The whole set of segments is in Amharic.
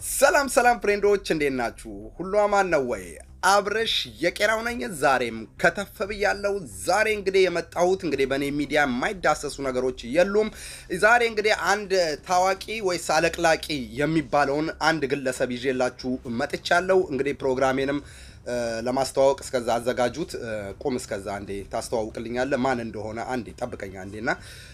ሰላም ሰላም ፍሬንዶች እንዴት ናችሁ? ሁሉ አማን ነው ወይ? አብረሽ የቄራው ነኝ። ዛሬም ከተፍ ብያለሁ። ዛሬ እንግዲህ የመጣሁት እንግዲህ በእኔ ሚዲያ የማይዳሰሱ ነገሮች የሉም። ዛሬ እንግዲህ አንድ ታዋቂ ወይስ አለቅላቂ የሚባለውን አንድ ግለሰብ ይዤላችሁ መጥቻለሁ። እንግዲህ ፕሮግራሜንም ለማስተዋወቅ እስከዛ አዘጋጁት። ቁም እስከዛ አንዴ ታስተዋውቅልኛለህ ማን እንደሆነ አንዴ ጠብቀኛ አንዴና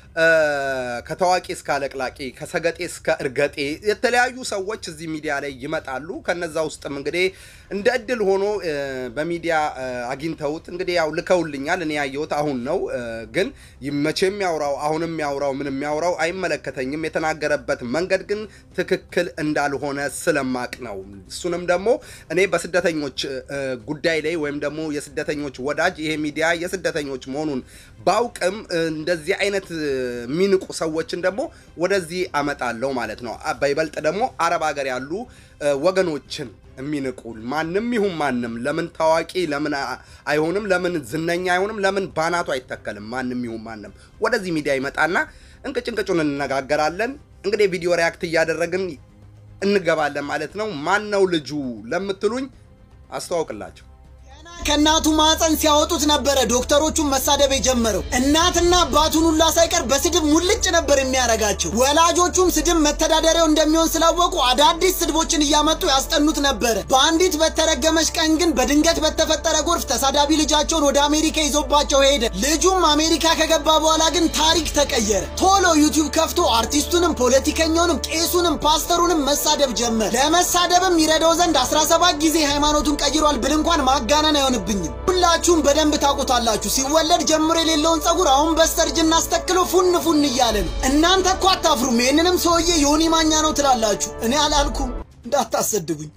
ከታዋቂ እስከ አለቅላቂ ከሰገጤ እስከ እርገጤ የተለያዩ ሰዎች እዚህ ሚዲያ ላይ ይመጣሉ። ከነዛ ውስጥም እንግዲህ እንደ እድል ሆኖ በሚዲያ አግኝተውት እንግዲህ ያው ልከውልኛል። እኔ ያየሁት አሁን ነው። ግን መቼም ያውራው አሁንም ያውራው ምንም ያውራው አይመለከተኝም። የተናገረበት መንገድ ግን ትክክል እንዳልሆነ ስለማቅ ነው። እሱንም ደግሞ እኔ በስደተኞች ጉዳይ ላይ ወይም ደግሞ የስደተኞች ወዳጅ ይሄ ሚዲያ የስደተኞች መሆኑን ባውቅም እንደዚህ አይነት የሚንቁ ሰዎችን ደግሞ ወደዚህ አመጣለሁ ማለት ነው። በይበልጥ ደግሞ አረብ ሀገር ያሉ ወገኖችን የሚንቁ ማንም ይሁን ማንም ለምን ታዋቂ ለምን አይሆንም? ለምን ዝነኛ አይሆንም? ለምን ባናቱ አይተከልም? ማንም ይሁን ማንም ወደዚህ ሚዲያ ይመጣና እንቅጭ እንቅጩን እንነጋገራለን። እንግዲህ ቪዲዮ ሪያክት እያደረግን እንገባለን ማለት ነው። ማን ነው ልጁ ለምትሉኝ አስተዋውቅላቸው። ከእናቱ ማህፀን ሲያወጡት ነበረ ዶክተሮቹን መሳደብ የጀመረው። እናትና አባቱን ሁላ ሳይቀር በስድብ ሙልጭ ነበር የሚያረጋቸው። ወላጆቹም ስድብ መተዳደሪያው እንደሚሆን ስላወቁ አዳዲስ ስድቦችን እያመጡ ያስጠኑት ነበረ። በአንዲት በተረገመች ቀን ግን በድንገት በተፈጠረ ጎርፍ ተሳዳቢ ልጃቸውን ወደ አሜሪካ ይዞባቸው ሄደ። ልጁም አሜሪካ ከገባ በኋላ ግን ታሪክ ተቀየረ። ቶሎ ዩቲዩብ ከፍቶ አርቲስቱንም፣ ፖለቲከኛውንም፣ ቄሱንም፣ ፓስተሩንም መሳደብ ጀመረ። ለመሳደብም ይረዳው ዘንድ 17 ጊዜ ሃይማኖቱን ቀይሯል ብል እንኳን ማጋነን አይሆንብኝም። ሁላችሁም በደንብ ታውቁታላችሁ። ሲወለድ ጀምሮ የሌለውን ጸጉር አሁን በስተርጅና አስተክሎ ፉን ፉን እያለ ነው። እናንተ እኮ አታፍሩም። ይህንንም ሰውዬ ዮኒ ማኛ ነው ትላላችሁ። እኔ አላልኩም፣ እንዳታሰድቡኝ።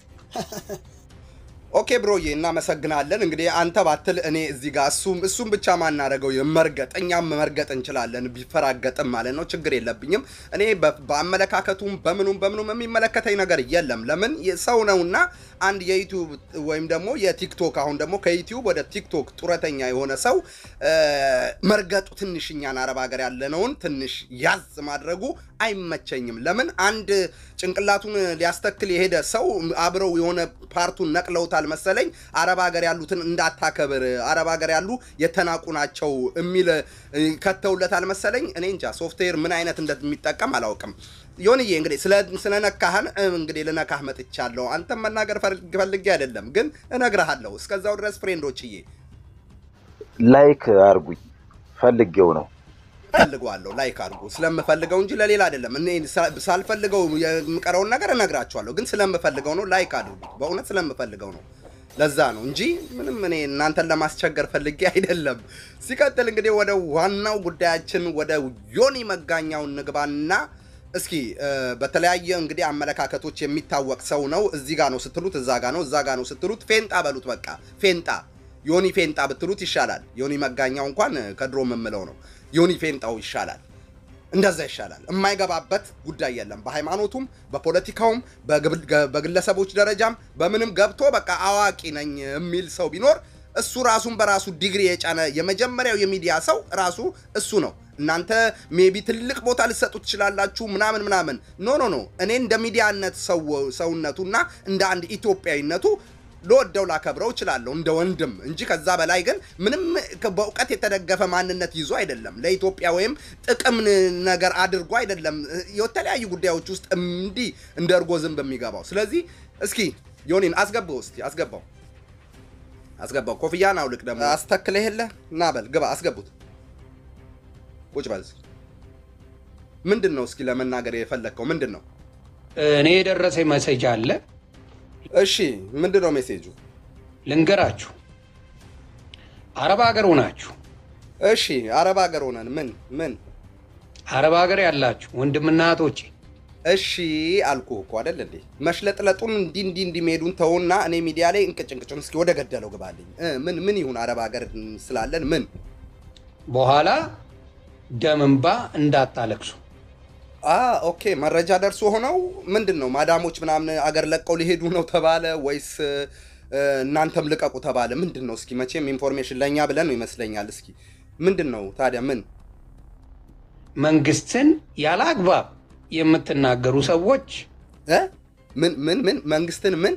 ኦኬ ብሮዬ እናመሰግናለን። እንግዲህ አንተ ባትል እኔ እዚህ ጋር እሱም እሱም ብቻ ማናረገው መርገጥ እኛም መርገጥ እንችላለን፣ ቢፈራገጥም ማለት ነው። ችግር የለብኝም። እኔ በአመለካከቱም በምኑም በምኑም የሚመለከተኝ ነገር የለም። ለምን ሰው ነውና አንድ የዩቲዩብ ወይም ደግሞ የቲክቶክ አሁን ደግሞ ከዩቲዩብ ወደ ቲክቶክ ጡረተኛ የሆነ ሰው መርገጡ ትንሽ እኛን አረብ ሀገር ያለነውን ትንሽ ያዝ ማድረጉ አይመቸኝም። ለምን አንድ ጭንቅላቱን ሊያስተክል የሄደ ሰው አብረው የሆነ ፓርቱን ነቅለውታል መሰለኝ። አረብ ሀገር ያሉትን እንዳታከብር፣ አረብ ሀገር ያሉ የተናቁ ናቸው የሚል ከተውለታል መሰለኝ። እኔ እንጃ ሶፍትዌር ምን አይነት እንደሚጠቀም አላውቅም። ዮንዬ እንግዲህ ስለነካህን እንግዲህ ልነካህ መጥቻለሁ። አንተም መናገር ፈልጌ አይደለም ግን እነግርሃለሁ። እስከዛው ድረስ ፍሬንዶችዬ ላይክ አርጉኝ ፈልጌው ነው ፈልገዋለሁ ላይክ አድርጉ። ስለምፈልገው እንጂ ለሌላ አይደለም። እኔ ሳልፈልገው የምቀረውን ነገር እነግራችኋለሁ፣ ግን ስለምፈልገው ነው። ላይክ አድርጉ። በእውነት ስለምፈልገው ነው። ለዛ ነው እንጂ ምንም እኔ እናንተን ለማስቸገር ፈልጌ አይደለም። ሲቀጥል እንግዲህ ወደ ዋናው ጉዳያችን ወደ ዮኒ መጋኛው ንግባና እስኪ በተለያየ እንግዲህ አመለካከቶች የሚታወቅ ሰው ነው። እዚህ ጋ ነው ስትሉት እዛ ጋ ነው፣ እዛ ጋ ነው ስትሉት ፌንጣ በሉት። በቃ ፌንጣ ዮኒ ፌንጣ ብትሉት ይሻላል። ዮኒ መጋኛው እንኳን ከድሮ የምምለው ነው። ዮኒ ፌንጣው ይሻላል። እንደዛ ይሻላል። የማይገባበት ጉዳይ የለም። በሃይማኖቱም፣ በፖለቲካውም፣ በግለሰቦች ደረጃም በምንም ገብቶ በቃ አዋቂ ነኝ የሚል ሰው ቢኖር እሱ ራሱን በራሱ ዲግሪ የጫነ የመጀመሪያው የሚዲያ ሰው ራሱ እሱ ነው። እናንተ ሜቢ ትልቅ ቦታ ልሰጡ ትችላላችሁ፣ ምናምን ምናምን። ኖ ኖ ኖ። እኔ እንደ ሚዲያነት ሰውነቱና እንደ አንድ ኢትዮጵያዊነቱ ልወደው ላከብረው እችላለሁ እንደ ወንድም እንጂ ከዛ በላይ ግን ምንም በእውቀት የተደገፈ ማንነት ይዞ አይደለም። ለኢትዮጵያ ወይም ጥቅም ነገር አድርጎ አይደለም የተለያዩ ጉዳዮች ውስጥ እንዲህ እንደ እርጎ ዝንብ የሚገባው። ስለዚህ እስኪ ዮኒን አስገባው፣ እስኪ አስገባው፣ አስገባው። ኮፍያን አውልቅ ደግሞ አስተክለህ የለ እና በል ግባ፣ አስገቡት። ቁጭ በል። ምንድን ነው እስኪ ለመናገር የፈለግከው ምንድን ነው? እኔ የደረሰ መሰጃ አለ እሺ ምንድን ነው ሜሴጁ? ልንገራችሁ። አረብ ሀገር ሆናችሁ እሺ አረብ ሀገር ሆነን ምን ምን አረብ ሀገር ያላችሁ ወንድምና እህቶቼ እሺ አልኩህ እኮ አይደል እንዴ? መሽለጥለጡን እንዲህ እንዲህ እንዲህ መሄዱን ተውና እኔ ሚዲያ ላይ እንቅጭ እንቅጩን እስኪ ወደ ገደለው ግባልኝ። ምን ምን ይሁን አረብ ሀገር ስላለን ምን በኋላ ደም እንባ እንዳታለቅሱ። ኦኬ መረጃ ደርሶ ሆነው ምንድን ነው ማዳሞች ምናምን አገር ለቀው ሊሄዱ ነው ተባለ ወይስ እናንተም ልቀቁ ተባለ? ምንድን ነው እስኪ መቼም ኢንፎርሜሽን ለእኛ ብለን ነው ይመስለኛል። እስኪ ምንድን ነው ታዲያ ምን መንግስትን ያለ አግባብ የምትናገሩ ሰዎች እ ምን ምን ምን መንግስትን ምን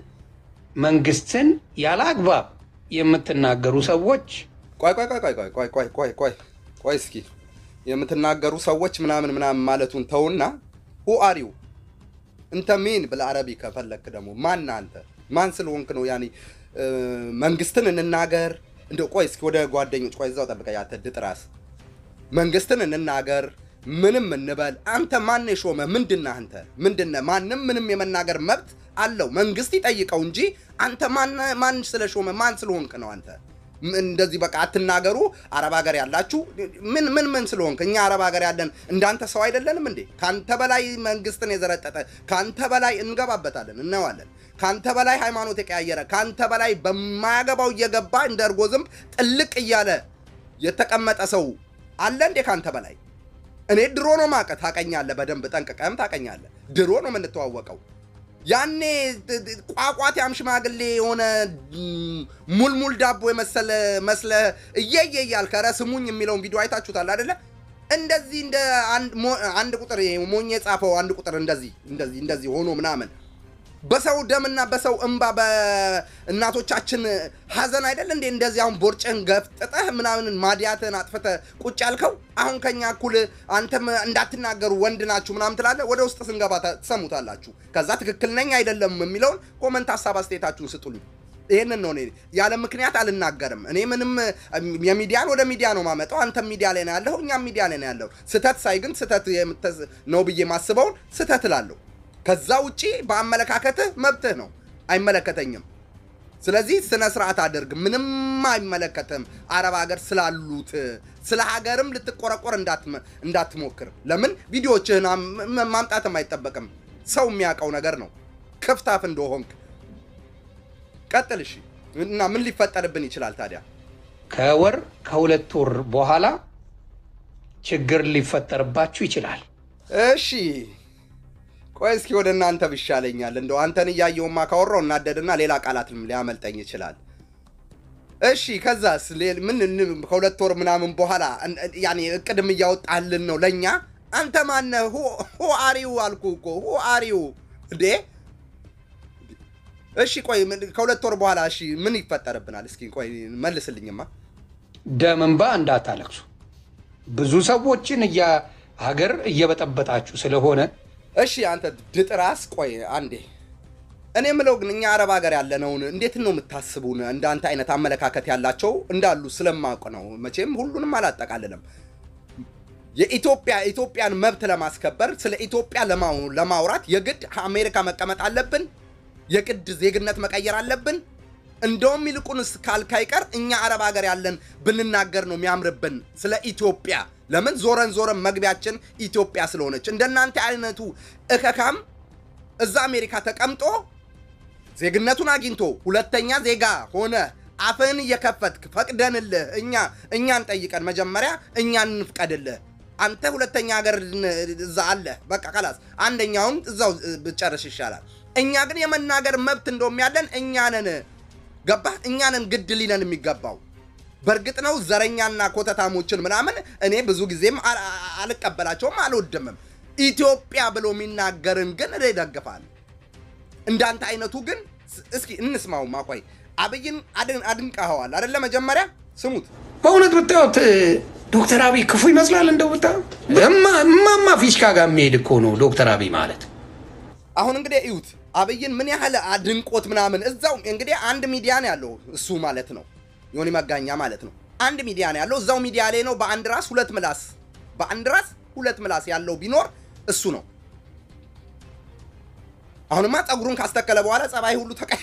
መንግስትን ያለ አግባብ የምትናገሩ ሰዎች ቆይ ቆይ ቆይ ቆይ ቆይ ቆይ ቆይ ቆይ ቆይ ቆይ እስኪ የምትናገሩ ሰዎች ምናምን ምናምን ማለቱን ተውና ሁ አሪው እንተ ሚን ብልአረቢ ከፈለክ ደግሞ ማን አንተ ማን ስለሆንክ ነው ያኔ እ፣ መንግስትን እንናገር እንደው ቆይ እስኪ ወደ ጓደኞች ቆይ እዛው ጠብቀኝ አንተ ድጥ ራስ መንግስትን እንናገር ምንም እንበል አንተ ማን የሾመ ምንድነህ አንተ ምንድነህ ማንም ምንም የመናገር መብት አለው መንግስት ይጠይቀው እንጂ አንተ ማን ማን ስለሾመ ማን ስለሆንክ ነው አንተ ም- እንደዚህ በቃ አትናገሩ አረብ ሀገር ያላችሁ ምን ምን ምን ስለሆንክ እኛ አረብ ሀገር ያለን እንዳንተ ሰው አይደለንም እንዴ ካንተ በላይ መንግስትን የዘረጠጠ ካንተ በላይ እንገባበታለን እናየዋለን ካንተ በላይ ሃይማኖት የቀያየረ ካንተ በላይ በማያገባው እየገባ እንደ እርጎ ዝንብ ጥልቅ እያለ የተቀመጠ ሰው አለ እንዴ ካንተ በላይ እኔ ድሮ ነው ማቀ ታቀኛለህ፣ በደንብ ጠንቅቀህም ታቀኛለህ። ድሮ ነው የምንተዋወቀው። ያኔ ጥ- ጥ- ቋቋት ያም ሽማግሌ የሆነ ም፣ ሙልሙል ዳቦ የመሰለ መስለ እየየ እያልክ ኧረ ስሙኝ የሚለውን ቪዲዮ አይታችሁታል አይደለ? እንደዚህ እንደ አንድ ሞ- አንድ ቁጥር ይሄ ሞኝ የጻፈው አንድ ቁጥር እንደዚህ እንደዚህ እንደዚህ ሆኖ ምናምን በሰው ደምና በሰው እንባ በእናቶቻችን ሀዘን አይደል እንዴ? እንደዚህ አሁን ቦርጭን ገፍጥጠህ ምናምን ማዲያትን አጥፍተህ ቁጭ ያልከው አሁን ከኛ እኩል አንተም እንዳትናገሩ ወንድ ናችሁ ምናምን ትላለህ። ወደ ውስጥ ስንገባ ተ- ትሰሙታላችሁ። ከዛ ትክክል ነኝ አይደለም የሚለውን ኮመንት፣ ሀሳብ አስተያየታችሁን ስጡልኝ። ይህንን ነው እኔ ያለ ምክንያት አልናገርም። እኔ ምንም የሚዲያን ወደ ሚዲያ ነው ማመጣው። አንተም ሚዲያ ላይ ነው ያለው፣ እኛም ሚዲያ ላይ ነው ያለው። ስህተት ሳይ ግን ስህተት የምትዝ- ነው ብዬ ማስበውን ስህተት እላለሁ። ከዛ ውጪ በአመለካከትህ መብትህ ነው፣ አይመለከተኝም። ስለዚህ ስነ ስርዓት አድርግ። ምንም አይመለከትም። አረብ ሀገር ስላሉት ስለ ሀገርም ልትቆረቆር እንዳትመ- እንዳትሞክር። ለምን ቪዲዮዎችህን አም- ም- ማምጣትም አይጠበቅም። ሰው የሚያውቀው ነገር ነው። ክፍታፍ እንደሆንክ ቀጥል። እሺ። እና ምን ሊፈጠርብን ይችላል ታዲያ? ከወር ከሁለት ወር በኋላ ችግር ሊፈጠርባችሁ ይችላል። እሺ ቆይ እስኪ ወደ እናንተ ብሻለኛል። እንደው አንተን እያየውማ ካወራው እናደድና ሌላ ቃላትም ሊያመልጠኝ ይችላል። እሺ ከዛስ ሌል- ምን ን- ከሁለት ወር ምናምን በኋላ እን- ያኔ እቅድም እያወጣልን ነው ለእኛ። አንተ ማነህ? ሁ አሪው አልኩ እኮ ሁ አሪው እንዴ። እሺ ቆይ ምን- ከሁለት ወር በኋላ እሺ ምን ይፈጠርብናል? እስኪ ቆይ መልስልኝማ። ደም እንባ እንዳታለቅሱ። ብዙ ሰዎችን እያ ሀገር እየበጠበጣችሁ ስለሆነ እሺ አንተ ድጥራስ ቆይ አንዴ እኔ የምለው ግን እኛ አረብ ሀገር ያለነውን እንዴት ነው የምታስቡን? እንዳንተ አይነት አመለካከት ያላቸው እንዳሉ ስለማውቅ ነው። መቼም ሁሉንም አላጠቃልልም። የኢትዮጵያ ኢትዮጵያን መብት ለማስከበር ስለ ኢትዮጵያ ለማው- ለማውራት የግድ አሜሪካ መቀመጥ አለብን? የግድ ዜግነት መቀየር አለብን? እንደውም ይልቁንስ ካልካይቀር እኛ አረብ ሀገር ያለን ብንናገር ነው የሚያምርብን ስለ ኢትዮጵያ። ለምን ዞረን ዞረን መግቢያችን ኢትዮጵያ ስለሆነች። እንደናንተ አይነቱ እከካም እዛ አሜሪካ ተቀምጦ ዜግነቱን አግኝቶ ሁለተኛ ዜጋ ሆነ አፍህን እየከፈትክ ፈቅደንልህ እኛ እኛን ጠይቀን መጀመሪያ እኛን እንፍቀድልህ። አንተ ሁለተኛ ሀገር ን- እዛ አለ በቃ ከላስ አንደኛውን እዛው ብጨርስ ይሻላል። እኛ ግን የመናገር መብት እንደውም ያለን እኛ ነን። ገባህ? እኛ ነን ግድ ሊለን የሚገባው። በእርግጥ ነው ዘረኛና ኮተታሞችን ምናምን እኔ ብዙ ጊዜም አ- አ- አልቀበላቸውም አልወድምም። ኢትዮጵያ ብሎ የሚናገርን ግን እኔ እደግፋለሁ። እንዳንተ አይነቱ ግን ስ- እስኪ እንስማው። ማቆይ አብይን አድን- አድንቀኸዋል አደለ? መጀመሪያ ስሙት። በእውነት ብታዩት ዶክተር አብይ ክፉ ይመስላል። እንደው ብታ እማማ ፊሽካ ጋር የሚሄድ እኮ ነው ዶክተር አብይ ማለት። አሁን እንግዲህ እዩት አብይን ምን ያህል አድንቆት ምናምን እዛው እንግዲህ አንድ ሚዲያ ነው ያለው እሱ ማለት ነው ዮኒ መጋኛ ማለት ነው። አንድ ሚዲያ ነው ያለው እዛው ሚዲያ ላይ ነው። በአንድ ራስ ሁለት ምላስ በአንድ ራስ ሁለት ምላስ ያለው ቢኖር እሱ ነው። አሁንማ ፀጉሩን ካስተከለ በኋላ ጸባይ ሁሉ ተቀይ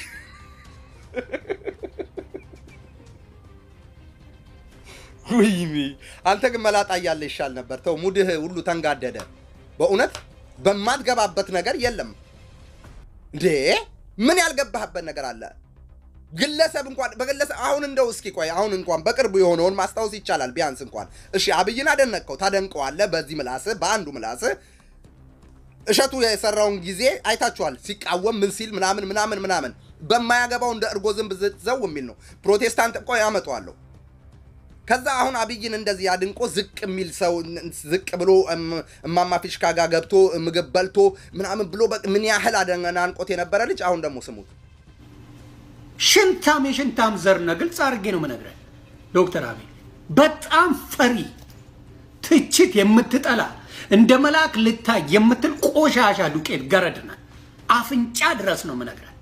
ውይኔ አንተ ግን መላጣ እያለ ይሻል ነበር። ተው ሙድህ ሁሉ ተንጋደደ። በእውነት በማትገባበት ነገር የለም እንዴ! ምን ያልገባህበት ነገር አለ? ግለሰብ እንኳን በግለሰብ አሁን እንደው እስኪ ቆይ አሁን እንኳን በቅርቡ የሆነውን ማስታወስ ይቻላል። ቢያንስ እንኳን እሺ፣ አብይን አደነቅከው፣ ታደንቀዋለህ። በዚህ ምላስህ በአንዱ ምላስህ እሸቱ የሰራውን ጊዜ አይታችኋል። ሲቃወም ምን ሲል ምናምን ምናምን ምናምን በማያገባው እንደ እርጎ ዝንብ ዘው የሚል ነው። ፕሮቴስታንት ቆይ አመጣዋለሁ ከዛ አሁን አብይን እንደዚህ አድንቆ ዝቅ የሚል ሰው ዝቅ ብሎ እም- እማማ ፊሽካ ጋር ገብቶ ምግብ በልቶ ምናምን ብሎ በ- ምን ያህል አደናንቆት የነበረ ልጅ አሁን ደግሞ ስሙት። ሽንታም የሽንታም ዘር ነህ። ግልጽ አድርጌ ነው የምነግርህ ዶክተር አብይ በጣም ፈሪ፣ ትችት የምትጠላ እንደ መልአክ ልታይ የምትል ቆሻሻ ዱቄት ገረድ ነህ። አፍንጫ ድረስ ነው የምነግርህ።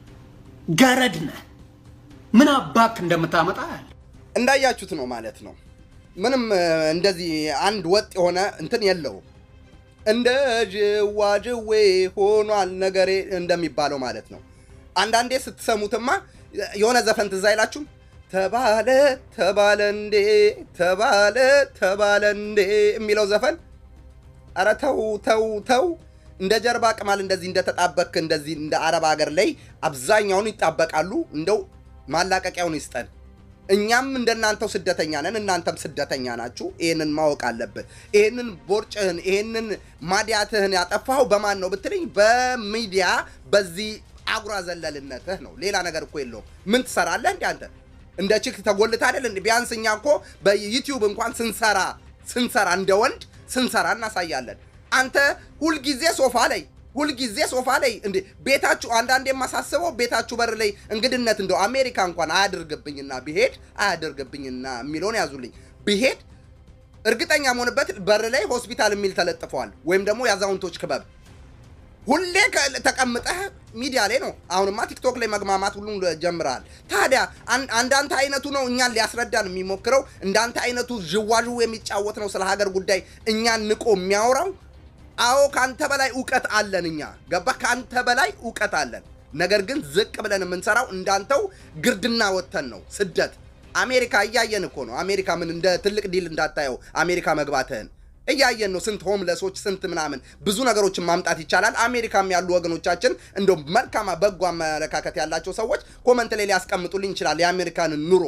ገረድ ነህ። ምን አባክ እንደምታመጣ ያለ እንዳያችሁት ነው ማለት ነው። ምንም እ፣ እንደዚህ አንድ ወጥ የሆነ እንትን የለውም። እንደ ጅዋጅዌ ሆኗል ነገሬ እንደሚባለው ማለት ነው። አንዳንዴ ስትሰሙትማ የሆነ ዘፈን ትዝ አይላችሁም? ተባለ ተባለ እንዴ ተባለ ተባለ እንዴ የሚለው ዘፈን ኧረ ተው ተው ተው። እንደ ጀርባ ቅማል እንደዚህ እንደተጣበክ እንደዚህ እንደ አረብ ሀገር ላይ አብዛኛውን ይጣበቃሉ። እንደው ማላቀቂያውን ይስጠን። እኛም እንደናንተው ስደተኛ ነን፣ እናንተም ስደተኛ ናችሁ። ይህንን ማወቅ አለብህ። ይህንን ቦርጭህን ይህንን ማዲያትህን ያጠፋኸው በማን ነው ብትለኝ፣ በሚዲያ በዚህ አጉራ ዘለልነትህ ነው። ሌላ ነገር እኮ የለውም። ምን ትሰራለህ እንዲ አንተ እንደ ችክ ተጎልታ አይደል? እንደ ቢያንስ እኛ እኮ በዩቲዩብ እንኳን ስንሰራ ስንሰራ እንደ ወንድ ስንሰራ እናሳያለን። አንተ ሁልጊዜ ሶፋ ላይ ሁልጊዜ ሶፋ ላይ እንዴ ቤታችሁ አንዳንድ የማሳስበው ቤታችሁ በር ላይ እንግድነት እንደው አሜሪካ እንኳን አያድርግብኝና ብሄድ አያድርግብኝና የሚለውን ያዙልኝ ብሄድ እርግጠኛ መሆንበት በር ላይ ሆስፒታል የሚል ተለጥፈዋል፣ ወይም ደግሞ የአዛውንቶች ክበብ ሁሌ ከ- ተቀምጠህ ሚዲያ ላይ ነው። አሁንማ ቲክቶክ ላይ መግማማት ሁሉ ጀምረሃል። ታዲያ አን- አንዳንተ አይነቱ ነው እኛን ሊያስረዳን የሚሞክረው። እንዳንተ አይነቱ ዥዋዥው የሚጫወት ነው ስለ ሀገር ጉዳይ እኛን ንቆ የሚያወራው። አዎ ከአንተ በላይ እውቀት አለን እኛ ገባ፣ ከአንተ በላይ እውቀት አለን። ነገር ግን ዝቅ ብለን የምንሰራው እንዳንተው ግርድና ወተን ነው። ስደት አሜሪካ እያየን እኮ ነው። አሜሪካ ምን እንደ ትልቅ ዲል እንዳታየው አሜሪካ መግባትህን እያየን ነው። ስንት ሆምለሶች ስንት ምናምን ብዙ ነገሮችን ማምጣት ይቻላል። አሜሪካም ያሉ ወገኖቻችን እንደ መልካም በጎ አመለካከት ያላቸው ሰዎች ኮመንት ላይ ሊያስቀምጡልኝ ይችላል የአሜሪካንን ኑሮ።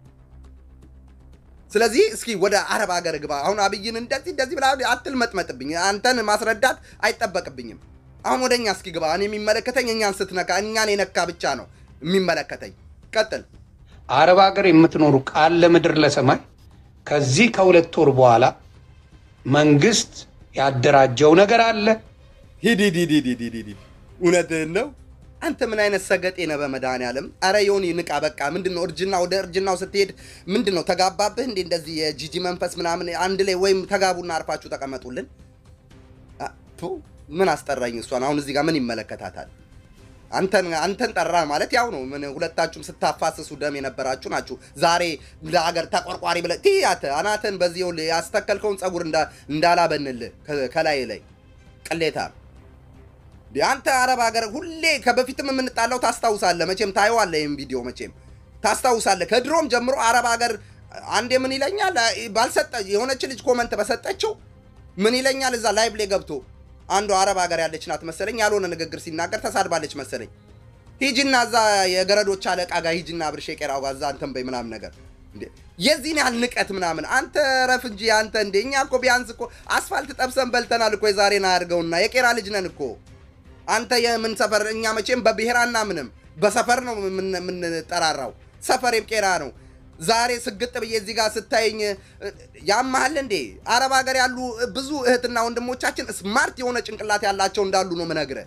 ስለዚህ እስኪ ወደ አረብ ሀገር ግባ። አሁን አብይን እንደዚህ እንደዚህ ብላ አትልመጥመጥብኝ። አንተን ማስረዳት አይጠበቅብኝም። አሁን ወደ እኛ እስኪ ግባ። እኔ የሚመለከተኝ እኛን ስትነካ እኛን የነካ ብቻ ነው የሚመለከተኝ። ቀጥል። አረብ ሀገር የምትኖሩ ቃል ለምድር ለሰማይ ከዚህ ከሁለት ወር በኋላ መንግስት ያደራጀው ነገር አለ። ሂድ ሂድ ሂድ ሂድ ሂድ ሂድ ሂድ። እውነትህን ነው። አንተ ምን አይነት ሰገጤ ነህ? በመድኃኒዓለም አረ ዮኒ ንቃ። በቃ ምንድን ነው እርጅና ወደ እርጅናው ስትሄድ ምንድን ነው ተጋባብህ እንዴ? እንደዚህ የጂጂ መንፈስ ምናምን አንድ ላይ ወይም ተጋቡና አርፋችሁ ተቀመጡልን። አ፣ ቱ ምን አስጠራኝ እሷን። አሁን እዚህ ጋር ምን ይመለከታታል? አንተን አንተን ጠራ ማለት ያው ነው። ምን ሁለታችሁም ስታፋስሱ ደም የነበራችሁ ናችሁ። ዛሬ ለሀገር ተቆርቋሪ ብለህ ትያተ አናትን በዚህ ይኸውልህ ያስተከልከውን ጸጉር እንዳ- እንዳላበንልህ ከ- ከላይ ላይ ቅሌታ እንዴ አንተ አረብ ሀገር ሁሌ ከበፊትም የምንጣላው ታስታውሳለህ። መቼም ታየዋለህ፣ ይህም ቪዲዮ መቼም ታስታውሳለህ። ከድሮም ጀምሮ አረብ ሀገር አንዴ ምን ይለኛል ባልሰጠ የሆነች ልጅ ኮመንት በሰጠችው ምን ይለኛል እዛ ላይቭ ላይ ገብቶ አንዱ አረብ ሀገር ያለች ናት መሰለኝ ያልሆነ ንግግር ሲናገር ተሳድባለች መሰለኝ። ሂጂና እዛ የገረዶች አለቃ ጋር ሂጂና ብርሼ ቄራው ጋር እዛ እንትን በይ ምናምን ነገር እንዴ የዚህን ያህል ንቀት ምናምን አንተ ረፍ እንጂ አንተ እንዴ እኛ እኮ ቢያንስ እኮ አስፋልት ጠብሰን በልተናል እኮ የዛሬን አያድርገውና የቄራ ልጅ ነን እኮ አንተ የምን ሰፈር እኛ መቼም በብሔር አናምንም በሰፈር ነው የምን- የምንጠራራው ሰፈሬም ቄራ ነው ዛሬ ስግጥ ብዬ እዚህ ጋር ስታየኝ እ፣ ያማሃል እንዴ አረብ ሀገር ያሉ ብዙ እህትና ወንድሞቻችን ስማርት የሆነ ጭንቅላት ያላቸው እንዳሉ ነው ምነግርህ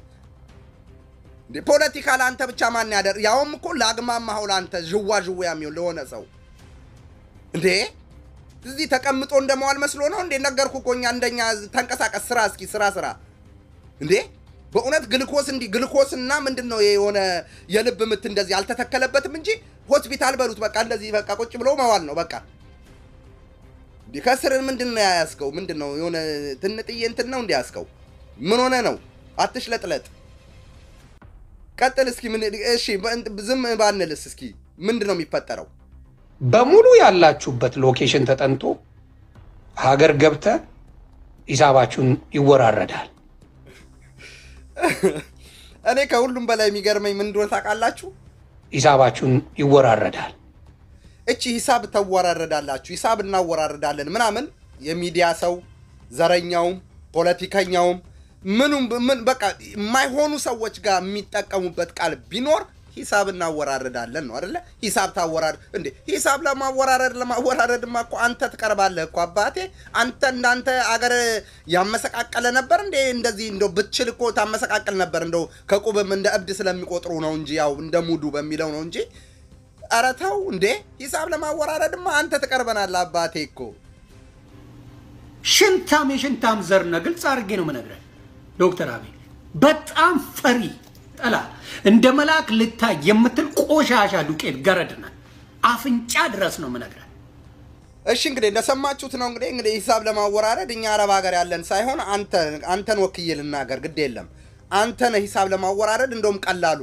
እንዴ ፖለቲካ ለአንተ ብቻ ማን ያደር ያውም እኮ ለአግማማኸው ለአንተ ዥዋ ዥዋ የሚሆን ለሆነ ሰው እንዴ እዚህ ተቀምጦ እንደመዋል መስሎ ነው እንዴ? ነገርኩ እኮ እኛ እንደኛ ተንቀሳቀስ፣ ስራ እስኪ ስራ ስራ። እንዴ በእውነት ግልኮስ እንዲህ ግልኮስ እና ምንድን ነው የሆነ የልብ ምት እንደዚህ አልተተከለበትም እንጂ ሆስፒታል በሉት በቃ እንደዚህ በቃ ቁጭ ብሎ መዋል ነው በቃ። እንዲህ ከስር ምንድን ነው ያያዝከው? ምንድን ነው የሆነ ትንጥዬ እንትን ነው እንዲያዝከው? ምን ሆነ ነው? አትሽለጥለጥ። ቀጥል እስኪ ምን እሺ፣ በእንት- ዝም ባንልስ እስኪ ምንድን ነው የሚፈጠረው? በሙሉ ያላችሁበት ሎኬሽን ተጠንቶ ሀገር ገብተ ሂሳባችሁን ይወራረዳል። እኔ ከሁሉም በላይ የሚገርመኝ ምን እንደሆነ ታውቃላችሁ? ሂሳባችሁን ይወራረዳል። እቺ ሂሳብ ተወራረዳላችሁ፣ ሂሳብ እናወራረዳለን ምናምን የሚዲያ ሰው ዘረኛውም ፖለቲከኛውም ምኑም ምን በቃ የማይሆኑ ሰዎች ጋር የሚጠቀሙበት ቃል ቢኖር ሂሳብ እናወራረዳለን ነው አይደለ? ሂሳብ ታወራር እንዴ? ሂሳብ ለማወራረድ ለማወራረድማ እኮ አንተ ትቀርባለህ እኮ አባቴ። አንተ እንዳንተ አገር ያመሰቃቀለ ነበር እንዴ? እንደዚህ እንደው ብትችል እኮ ታመሰቃቀል ነበር። እንደው ከቁብም እንደ እብድ ስለሚቆጥሩ ነው እንጂ ያው እንደ ሙዱ በሚለው ነው እንጂ። ኧረ ተው እንዴ! ሂሳብ ለማወራረድማ አንተ ትቀርበናለህ አባቴ እኮ ሽንታም የሽንታም ዘር ነህ። ግልጽ አድርጌ ነው የምነግርህ ዶክተር አብይ በጣም ፈሪ ጠላ እንደ መልአክ ልታይ የምትል ቆሻሻ ዱቄት ገረድ ነህ። አፍንጫ ድረስ ነው የምነግርህ። እሺ እንግዲህ እንደሰማችሁት ነው። እንግዲህ እንግዲህ ሂሳብ ለማወራረድ እኛ አረብ ሀገር ያለን ሳይሆን አንተ አንተን ወክዬ ልናገር፣ ግድ የለም አንተ ነህ ሂሳብ ለማወራረድ እንደውም ቀላሉ።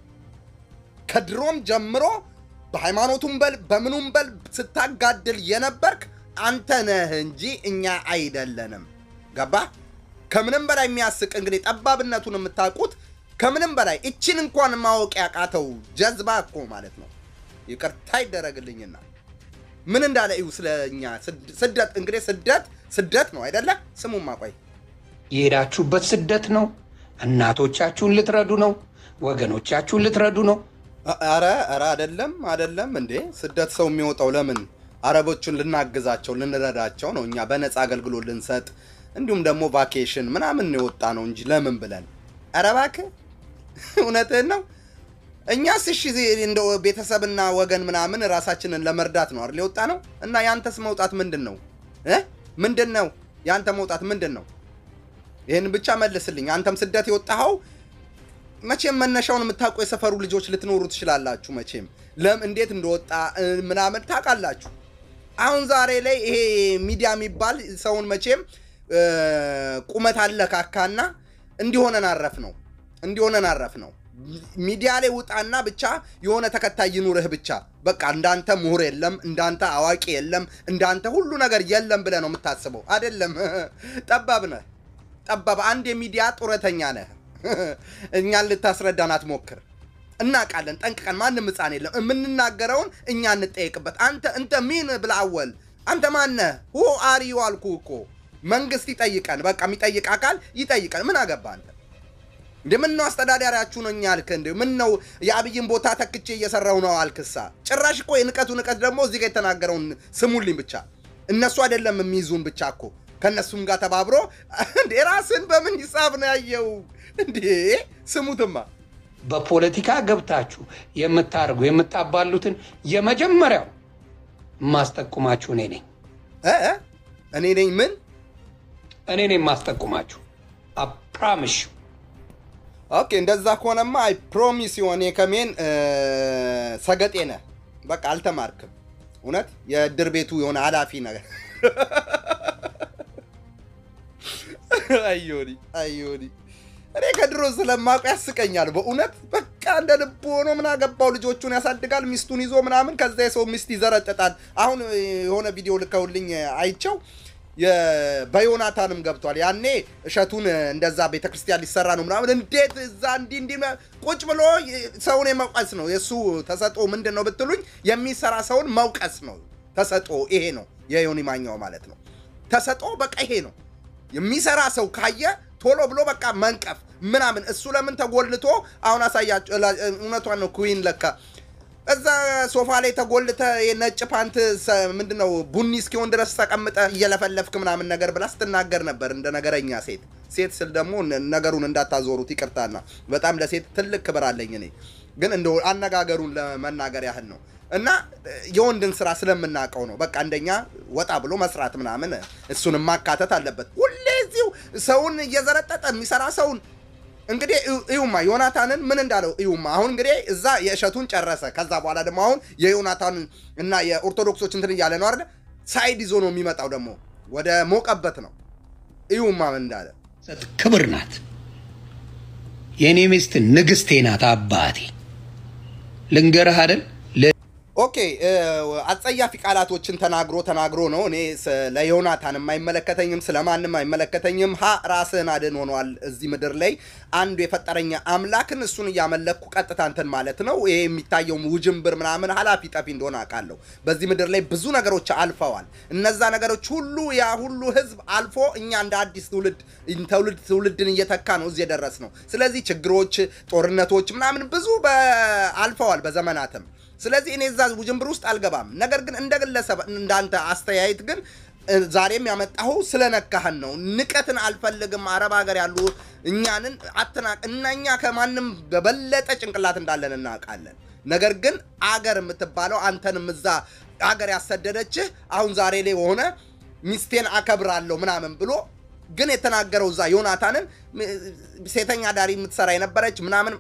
ከድሮም ጀምሮ በሃይማኖቱም በል በምኑም በል ስታጋድል የነበርክ አንተ ነህ እንጂ እኛ አይደለንም። ገባ? ከምንም በላይ የሚያስቅ እንግዲህ ጠባብነቱን የምታውቁት ከምንም በላይ እችን እንኳን ማወቅ ያቃተው ጀዝባ እኮ ማለት ነው። ይቅርታ ይደረግልኝና ምን እንዳለ እዩ። ስለ እኛ ስደት እንግዲህ ስደት ስደት ነው አይደለ? ስሙማ ቆይ የሄዳችሁበት ስደት ነው። እናቶቻችሁን ልትረዱ ነው። ወገኖቻችሁን ልትረዱ ነው። አረ አረ አይደለም አይደለም እንዴ ስደት ሰው የሚወጣው ለምን አረቦቹን ልናግዛቸው ልንረዳቸው ነው። እኛ በነፃ አገልግሎት ልንሰጥ እንዲሁም ደግሞ ቫኬሽን ምናምን የወጣ ነው እንጂ ለምን ብለን ኧረ እባክህ እውነትህን ነው። እኛስ እሺ እንደ ቤተሰብና ወገን ምናምን ራሳችንን ለመርዳት ነው አይደል የወጣ ነው። እና ያንተስ መውጣት ምንድን ነው እ ምንድን ነው ያንተ መውጣት ምንድን ነው? ይህን ብቻ መልስልኝ። አንተም ስደት የወጣኸው መቼም መነሻውን የምታውቁ የሰፈሩ ልጆች ልትኖሩ ትችላላችሁ። መቼም ለም እንዴት እንደወጣ ምናምን ታውቃላችሁ። አሁን ዛሬ ላይ ይሄ ሚዲያ የሚባል ሰውን መቼም ቁመት አለካካና እንዲሆነን አረፍ ነው እንዲሆነን አረፍ ነው። ሚዲያ ላይ ውጣና ብቻ የሆነ ተከታይ ይኑርህ ብቻ በቃ እንዳንተ ምሁር የለም፣ እንዳንተ አዋቂ የለም፣ እንዳንተ ሁሉ ነገር የለም ብለህ ነው የምታስበው። አይደለም፣ ጠባብ ነህ። ጠባብ አንድ የሚዲያ ጡረተኛ ነህ። እኛን ልታስረዳን አትሞክር። እናውቃለን ጠንቅቀን፣ ማንም ሕፃን የለም። የምንናገረውን እኛ እንጠየቅበት። አንተ እንተ ሚን ብላወል አንተ ማነህ? ሁ አሪዩ አልኩ እኮ መንግስት ይጠይቀን። በቃ የሚጠይቅ አካል ይጠይቀን። ምን አገባ አንተ? እንደ ምን ነው አስተዳዳሪያችሁ ነው እኛ አልክ? እንደ ምን ነው የአብይን ቦታ ተክቼ እየሰራው ነው አልክሳ? ጭራሽ እኮ የንቀቱ ንቀት ደግሞ እዚህ ጋር የተናገረውን ስሙልኝ ብቻ። እነሱ አይደለም የሚይዙን ብቻ እኮ ከእነሱም ጋር ተባብሮ እንዴ ራስን በምን ሂሳብ ነው ያየው እንዴ? ስሙትማ በፖለቲካ ገብታችሁ የምታደርጉ የምታባሉትን የመጀመሪያው የማስጠቁማችሁ እኔ ነኝ። እ እ እኔ ነኝ ምን እኔ ነኝ የማስጠቁማችሁ። አፕራምሽ ኦኬ እንደዛ ከሆነማ አይ ፕሮሚስ የሆነ ከሜን ሰገጤ ነህ። በቃ አልተማርክም። እውነት የእድር ቤቱ የሆነ ኃላፊ ነገር አዮኒ አዮኒ እኔ ከድሮ ስለማውቀው ያስቀኛል በእውነት በቃ እንደ ልቡ ሆኖ ምን አገባው ልጆቹን ያሳድጋል ሚስቱን ይዞ ምናምን ከዛ የሰው ሚስት ይዘረጥጣል አሁን የሆነ ቪዲዮ ልከውልኝ አይቸው በዮናታንም ገብቷል ያኔ እሸቱን እንደዛ ቤተክርስቲያን ሊሰራ ነው ምናምን እንዴት እዛ እንዲህ እንዲህ ቁጭ ብሎ ሰውን የመውቀስ ነው የእሱ ተሰጦ ምንድን ነው ብትሉኝ የሚሰራ ሰውን መውቀስ ነው ተሰጦ ይሄ ነው የዮኒ ማኛው ማለት ነው ተሰጦ በቃ ይሄ ነው የሚሰራ ሰው ካየ ቶሎ ብሎ በቃ መንቀፍ ምናምን እሱ ለምን ተጎልቶ አሁን አሳያቸው እውነቷን ነው ኩዊን ለካ እዛ ሶፋ ላይ ተጎልተ የነጭ ፓንት ምንድነው ቡኒ እስኪሆን ድረስ ተቀምጠ እየለፈለፍክ ምናምን ነገር ብላ ስትናገር ነበር እንደ ነገረኛ ሴት ሴት ስል ደግሞ ነገሩን እንዳታዞሩት ይቅርታና በጣም ለሴት ትልቅ ክብር አለኝ እኔ ግን እንደ አነጋገሩን ለመናገር ያህል ነው እና የወንድን ስራ ስለምናውቀው ነው በቃ እንደኛ ወጣ ብሎ መስራት ምናምን እሱን ማካተት አለበት ሁሌ እዚሁ ሰውን እየዘረጠጠ የሚሰራ ሰውን እንግዲህ እዩማ ዮናታንን ምን እንዳለው እዩማ። አሁን እንግዲህ እዛ የእሸቱን ጨረሰ። ከዛ በኋላ ደግሞ አሁን የዮናታንን እና የኦርቶዶክሶች እንትን እያለ ነው አይደለ? ሳይድ ይዞ ነው የሚመጣው ደግሞ ወደ ሞቀበት ነው። እዩማ ምን እንዳለ ክብር ናት። የእኔ ሚስት ንግስቴ ናት። አባቴ ልንገርህ አይደል ኦኬ እ፣ አጸያፊ ቃላቶችን ተናግሮ ተናግሮ ነው። እኔ ስለ ዮናታንም አይመለከተኝም፣ ስለ ማንም አይመለከተኝም። ሀ ራስህን አድን ሆኗል። እዚህ ምድር ላይ አንዱ የፈጠረኝ አምላክን እሱን እያመለኩ ቀጥታ እንትን ማለት ነው። ይሄ የሚታየው ውጅንብር ምናምን ኃላፊ ጠፊ እንደሆነ አውቃለሁ። በዚህ ምድር ላይ ብዙ ነገሮች አልፈዋል። እነዛ ነገሮች ሁሉ ያ ሁሉ ህዝብ አልፎ እኛ እንደ አዲስ ትውልድ ትውልድ ትውልድን እየተካ ነው እዚህ የደረስ ነው። ስለዚህ ችግሮች፣ ጦርነቶች ምናምን ብዙ በ- አልፈዋል በዘመናትም ስለዚህ እኔ እዛ ውጅንብር ውስጥ አልገባም። ነገር ግን እንደ ግለሰብ እንዳንተ አስተያየት ግን እ፣ ዛሬም ያመጣሁ ስለነካህን ነው። ንቀትን አልፈልግም። አረብ ሀገር ያሉ እኛንን አትናቅ እና እኛ ከማንም በበለጠ ጭንቅላት እንዳለን እናውቃለን። ነገር ግን አገር የምትባለው አንተንም እዛ አገር ያሰደደችህ አሁን ዛሬ ላይ ሆነ ሚስቴን አከብራለሁ ምናምን ብሎ ግን የተናገረው እዛ ዮናታንን ም- ሴተኛ ዳሪ የምትሰራ የነበረች ምናምን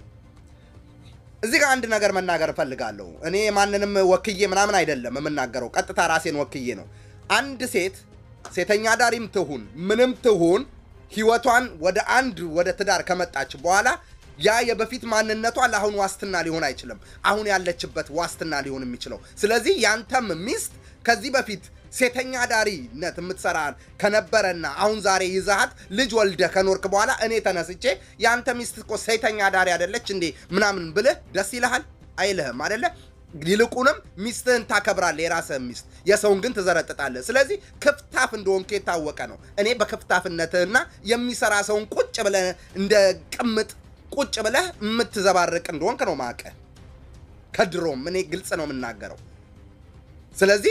እዚህ ጋር አንድ ነገር መናገር እፈልጋለሁ። እኔ ማንንም ወክዬ ምናምን አይደለም የምናገረው፣ ቀጥታ ራሴን ወክዬ ነው። አንድ ሴት ሴተኛ ዳሪም ትሁን ምንም ትሁን ህይወቷን ወደ አንድ ወደ ትዳር ከመጣች በኋላ ያ የበፊት ማንነቷ ለአሁን ዋስትና ሊሆን አይችልም። አሁን ያለችበት ዋስትና ሊሆን የሚችለው ስለዚህ ያንተም ሚስት ከዚህ በፊት ሴተኛ ዳሪነት የምትሰራ ከነበረና አሁን ዛሬ ይዛሃት ልጅ ወልደ ከኖርክ በኋላ እኔ ተነስቼ የአንተ ሚስት እኮ ሴተኛ ዳሪ አይደለች እንዴ ምናምን ብልህ ደስ ይልሃል? አይልህም አደለ? ይልቁንም ሚስትህን ታከብራለህ፣ የራስህን ሚስት፣ የሰውን ግን ትዘረጥጣለህ። ስለዚህ ክፍታፍ እንደሆንክ የታወቀ ነው። እኔ በክፍታፍነትህና የሚሰራ ሰውን ቁጭ ብለህ እንደ ቅምጥ ቁጭ ብለህ የምትዘባርቅ እንደሆንክ ነው ማቀ ከድሮም እኔ ግልጽ ነው የምናገረው። ስለዚህ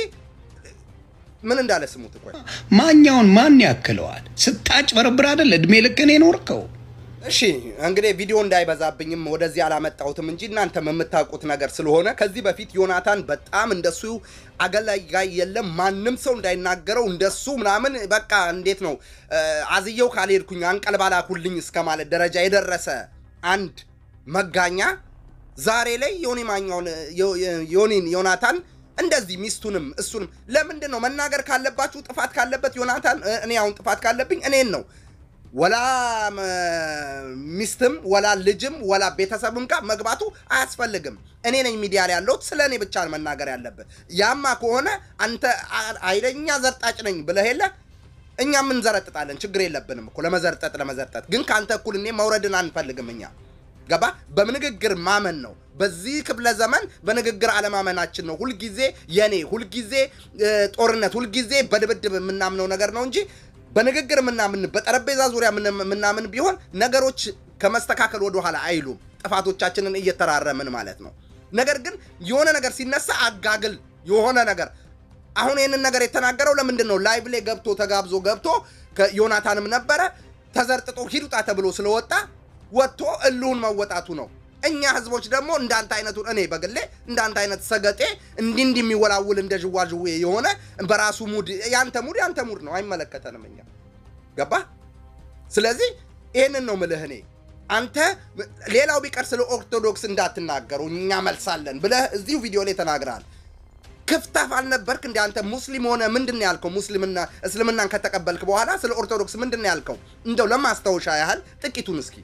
ምን እንዳለ ስሙት እኮ ማኛውን ማን ያክለዋል? ስታጭበረብር አይደል እድሜ ልክን የኖርከው? እሺ እንግዲህ ቪዲዮ እንዳይበዛብኝም ወደዚህ አላመጣሁትም እንጂ እናንተም የምታውቁት ነገር ስለሆነ ከዚህ በፊት ዮናታን በጣም እንደሱ አገላጋይ የለም ማንም ሰው እንዳይናገረው እንደሱ ምናምን በቃ እንዴት ነው እ፣ አዝየው ካልሄድኩኝ አንቀልባላኩልኝ እስከ ማለት ደረጃ የደረሰ አንድ መጋኛ ዛሬ ላይ ዮኒ ማኛውን ዮ- ዮ- ዮኒን ዮናታን እንደዚህ ሚስቱንም እሱንም ለምንድን ነው መናገር ካለባችሁ ጥፋት ካለበት ዮናታን እ፣ እኔ አሁን ጥፋት ካለብኝ እኔን ነው ወላ ም፣ ሚስትም ወላ ልጅም ወላ ቤተሰብም ጋር መግባቱ አያስፈልግም። እኔ ነኝ ሚዲያ ላይ ያለሁት፣ ስለ እኔ ብቻ መናገር ያለብህ። ያማ ከሆነ አንተ አ- ኃይለኛ ዘርጣጭ ነኝ ብለህ የለ እኛ ምን ዘረጥጣለን? ችግር የለብንም እኮ ለመዘርጠጥ ለመዘርጠጥ። ግን ከአንተ እኩል እኔ መውረድን አንፈልግም እኛ ገባ። በንግግር ማመን ነው። በዚህ ክፍለ ዘመን በንግግር አለማመናችን ነው ሁልጊዜ የኔ ሁልጊዜ እ፣ ጦርነት ሁልጊዜ በድብድብ የምናምነው ነገር ነው እንጂ በንግግር የምናምን በጠረጴዛ ዙሪያ የምን- የምናምን ቢሆን ነገሮች ከመስተካከል ወደ ኋላ አይሉም። ጥፋቶቻችንን እየተራረምን ማለት ነው። ነገር ግን የሆነ ነገር ሲነሳ አጋግል የሆነ ነገር አሁን ይህንን ነገር የተናገረው ለምንድን ነው? ላይቭ ላይ ገብቶ ተጋብዞ ገብቶ ከዮናታንም ነበረ ተዘርጥጦ ሂዱጣ ተብሎ ስለወጣ ወጥቶ እልውን መወጣቱ ነው። እኛ ህዝቦች ደግሞ እንዳንተ አይነቱ እኔ በግሌ እንዳንተ አይነት ሰገጤ እንዲህ እንዲህ የሚወላውል እንደ ዥዋዥዌ የሆነ በራሱ ሙድ ያንተ ሙድ ያንተ ሙድ ነው፣ አይመለከተንም እኛ ገባ። ስለዚህ ይህንን ነው ምልህ እኔ አንተ ሌላው ቢቀር ስለ ኦርቶዶክስ እንዳትናገሩ እኛ መልሳለን ብለህ እዚሁ ቪዲዮ ላይ ተናግረሃል። ክፍታፍ አልነበርክ እንደ አንተ ሙስሊም ሆነ ምንድን ነው ያልከው? ሙስሊምና እስልምናን ከተቀበልክ በኋላ ስለ ኦርቶዶክስ ምንድን ነው ያልከው? እንደው ለማስታወሻ ያህል ጥቂቱን እስኪ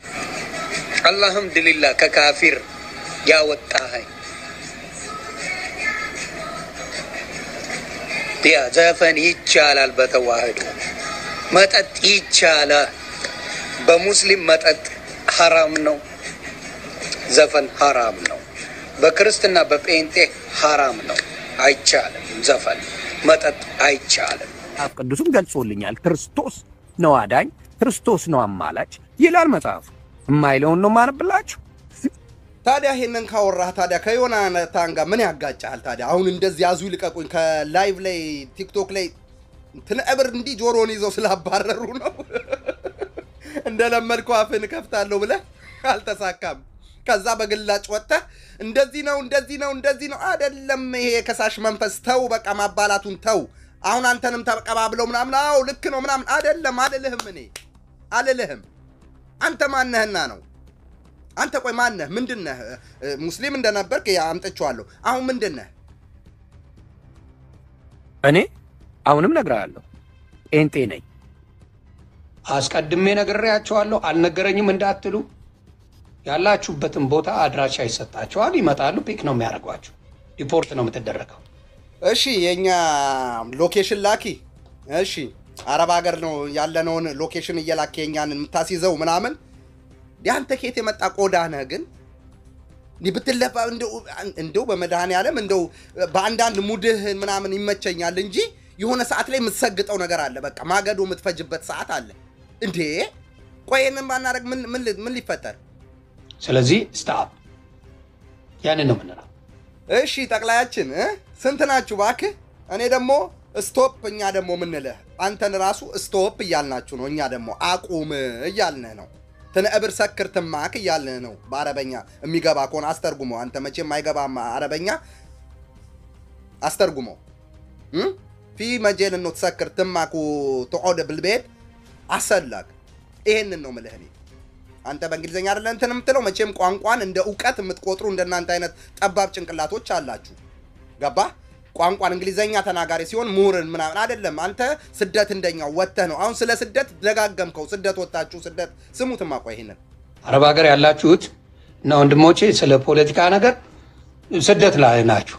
አልሐምዱሊላህ ከካፊር ያወጣኸኝ። ያ ዘፈን ይቻላል፣ በተዋህዶ መጠጥ ይቻላል። በሙስሊም መጠጥ ሐራም ነው፣ ዘፈን ሐራም ነው። በክርስትና በጴንጤ ሐራም ነው፣ አይቻልም። ዘፈን መጠጥ አይቻልም። መጽሐፍ ቅዱስም ገልጾልኛል። ክርስቶስ ነው አዳኝ፣ ክርስቶስ ነው አማላች ይላል መጽሐፉ። የማይለውን ነው ማነብላችሁ። ታዲያ ይሄንን ካወራህ ታዲያ ከዮናታን ጋር ምን ያጋጫሃል? ታዲያ አሁን እንደዚህ ያዙ ይልቀቁኝ ከላይቭ ላይ ቲክቶክ ላይ ትንዕብር እንዲህ ጆሮን ይዘው ስላባረሩ ነው እንደለመድከው አፍን ከፍታለሁ ብለህ አልተሳካም። ከዛ በግላጭ ወጥተህ እንደዚህ ነው እንደዚህ ነው እንደዚህ ነው አይደለም። ይሄ የከሳሽ መንፈስ ተው፣ በቃ ማባላቱን ተው። አሁን አንተንም ተቀባብለው ምናምን አዎ ልክ ነው ምናምን አይደለም አልልህም፣ እኔ አልልህም። አንተ ማነህና ነው አንተ ቆይ ማነህ? ምንድነህ? ሙስሊም እንደነበርክ ያ አምጥቼዋለሁ። አሁን ምንድነህ? እኔ አሁንም ነግሬሃለሁ፣ ጴንጤ ነኝ። አስቀድሜ ነግሬያቸዋለሁ። አልነገረኝም እንዳትሉ። ያላችሁበትን ቦታ አድራሻ ይሰጣቸዋል። ይመጣሉ፣ ፒክ ነው የሚያደርጓቸው። ሪፖርት ነው የምትደረገው። እሺ የኛ ሎኬሽን ላኪ። እሺ አረብ ሀገር ነው ያለነውን ሎኬሽን እየላክ የኛን የምታስይዘው ምናምን። ያንተ ኬት የመጣ ቆዳ ነህ ግን እንዲህ ብትለፋ እንደው እንደው በመድኃኔዓለም እንደው በአንዳንድ ሙድህ ምናምን ይመቸኛል እንጂ የሆነ ሰዓት ላይ የምትሰግጠው ነገር አለ። በቃ ማገዶ የምትፈጅበት ሰዓት አለ እንዴ። ቆይ ይህንን ባናደርግ ምን ምን ሊ- ምን ሊፈጠር? ስለዚህ ስታፕ ያንን ነው የምንለው። እሺ ጠቅላያችን እ? ስንት ናችሁ እባክህ? እኔ ደግሞ ስቶፕ፣ እኛ ደግሞ ምንልህ አንተን ራሱ ስቶፕ እያልናችሁ ነው። እኛ ደግሞ አቁም እያልንህ ነው። ትንዕብር ሰክር ትማክ እያልንህ ነው። በአረበኛ የሚገባ ከሆነ አስተርጉመው። አንተ መቼም አይገባም አረበኛ፣ አስተርጉመው። እ? ፊ መጄል ነው ትሰክር ትማኩ ትቆድ ብልቤት አሰላክ። ይሄንን ነው ምልህ እኔ አንተ በእንግሊዝኛ አይደለ እንትን የምትለው መቼም ቋንቋን እንደ እውቀት የምትቆጥሩ እንደናንተ አይነት ጠባብ ጭንቅላቶች አላችሁ። ገባ? ቋንቋን እንግሊዝኛ ተናጋሪ ሲሆን ምሁርን ምናምን አይደለም። አንተ ስደት እንደኛው ወጥተህ ነው። አሁን ስለ ስደት ደጋገምከው። ስደት ወጣችሁ፣ ስደት ስሙትማ። ቆይ ይሄንን አረብ ሀገር ያላችሁት እና ወንድሞቼ ስለ ፖለቲካ ነገር ስደት ላይ ናችሁ።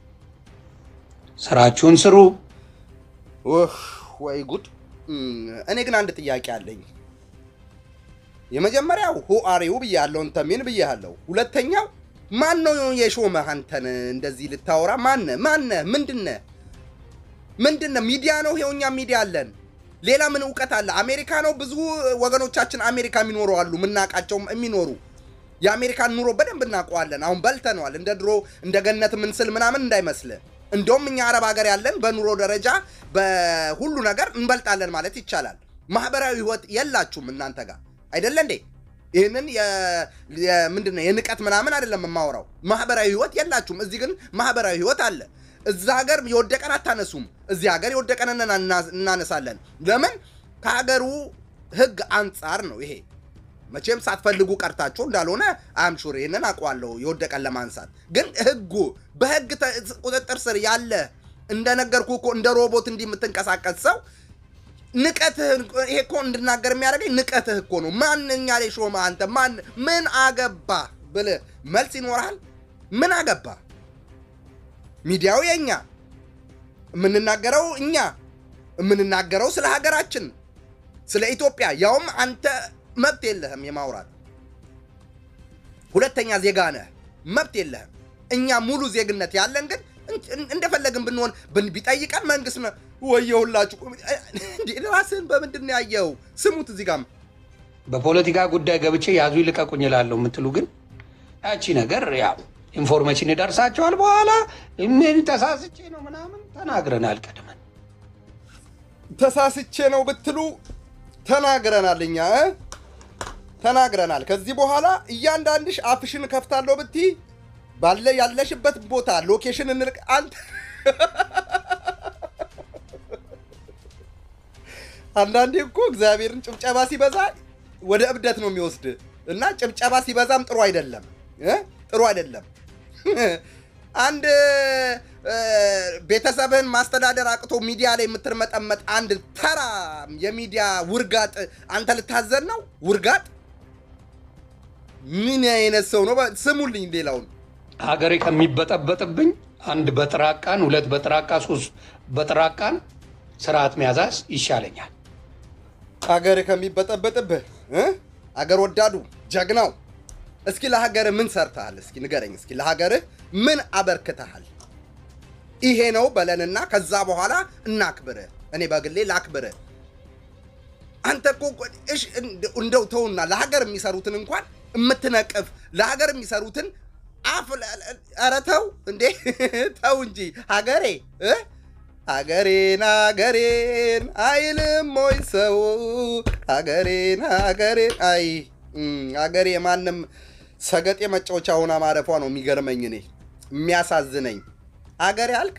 ስራችሁን ስሩ። ኡህ፣ ወይ ጉድ። እም፣ እኔ ግን አንድ ጥያቄ አለኝ። የመጀመሪያው ሁ አሪው ብያለሁ፣ እንተሚን ብያለሁ። ሁለተኛው ማን ነው የሾመህ አንተን እንደዚህ ልታወራ? ማነ ማነ ምንድነ ምንድነ? ሚዲያ ነው ይኸው፣ እኛ ሚዲያ አለን። ሌላ ምን እውቀት አለ? አሜሪካ ነው። ብዙ ወገኖቻችን አሜሪካ የሚኖሩ አሉ፣ የምናውቃቸውም የሚኖሩ የአሜሪካን ኑሮ በደንብ እናውቀዋለን። አሁን በልተነዋል። እንደ ድሮ እንደ ገነት ምንስል ምናምን እንዳይመስል። እንደውም እኛ አረብ ሀገር ያለን በኑሮ ደረጃ በሁሉ ነገር እንበልጣለን ማለት ይቻላል። ማህበራዊ ህይወት የላችሁም እናንተ ጋር አይደለ እንዴ? ይህንን ምንድን ነው የንቀት ምናምን አይደለም የማወራው። ማህበራዊ ህይወት የላችሁም። እዚህ ግን ማህበራዊ ህይወት አለ። እዛ ሀገር የወደቀን አታነሱም። እዚህ ሀገር የወደቀን እናና- እናነሳለን። ለምን? ከሀገሩ ህግ አንጻር ነው ይሄ። መቼም ሳትፈልጉ ቀርታችሁ እንዳልሆነ አምሹር ይህንን አውቀዋለሁ። የወደቀን ለማንሳት ግን ህጉ በህግ ተ- ቁጥጥር ስር ያለ እንደነገርኩ እኮ እንደ ሮቦት እንዲህ የምትንቀሳቀስ ሰው ንቀትህ ይሄ እኮ እንድናገር የሚያደርገኝ ንቀትህ እኮ ነው። ማንኛ ላይ ሾመ አንተ ማን ምን አገባ ብልህ መልስ ይኖርሃል። ምን አገባ? ሚዲያው የኛ የምንናገረው እኛ የምንናገረው ስለ ሀገራችን ስለ ኢትዮጵያ፣ ያውም አንተ መብት የለህም የማውራት ሁለተኛ ዜጋ ነህ፣ መብት የለህም። እኛ ሙሉ ዜግነት ያለን ግን እን- እንደፈለግን ብንሆን ብን- ቢጠይቀን መንግስት ነው ወየሁላችሁ። እንዴ ራስህን በምንድን ነው ያየኸው? ስሙት እዚህ ጋም በፖለቲካ ጉዳይ ገብቼ ያዙ ይልቀቁኝ እላለሁ የምትሉ ግን ያቺ ነገር ያው ኢንፎርሜሽን ይደርሳቸዋል። በኋላ ምን ተሳስቼ ነው ምናምን ተናግረናል ቀድመን። ተሳስቼ ነው ብትሉ ተናግረናል፣ እኛ እ? ተናግረናል። ከዚህ በኋላ እያንዳንድሽ አፍሽን ከፍታለሁ ብትይ ባለ ያለሽበት ቦታ ሎኬሽን እንልቅ አንተ አንዳንዴ እኮ እግዚአብሔርን ጭብጨባ ሲበዛ ወደ እብደት ነው የሚወስድ እና ጭብጨባ ሲበዛም ጥሩ አይደለም እ? ጥሩ አይደለም። አንድ እ፣ ቤተሰብህን ማስተዳደር አቅቶ ሚዲያ ላይ የምትርመጠመጥ አንድ ተራ የሚዲያ ውርጋጥ አንተ ልታዘን ነው? ውርጋጥ ምን አይነት ሰው ነው? በ- ስሙልኝ ሌላውን ሀገሬ ከሚበጠበጥብኝ አንድ በጥራቃን፣ ሁለት በጥራቃ፣ ሶስት በጥራቃን ስርዓት መያዛዝ ይሻለኛል። ሀገር ከሚበጠበጥብህ እ? አገር ወዳዱ ጀግናው እስኪ ለሀገርህ ምን ሰርተሃል? እስኪ ንገረኝ። እስኪ ለሀገርህ ምን አበርክተሃል? ይሄ ነው በለንና ከዛ በኋላ እናክብርህ። እኔ በግሌ ላክብርህ። አንተ እኮ እሺ፣ እንደ- እንደው ተውና ለሀገር የሚሰሩትን እንኳን የምትነቅፍ ለሀገር የሚሰሩትን አፍ ለ- ለ- ኧረ ተው እንዴ ተው እንጂ ሀገሬ እ? ሀገሬን ሀገሬን አይልም ወይ ሰው ሀገሬን ሀገሬን አይ እም፣ ሀገሬ ማንም ሰገጤ መጫወቻ ሆና ማረፏ ነው የሚገርመኝ እኔ የሚያሳዝነኝ ሀገሬ አልክ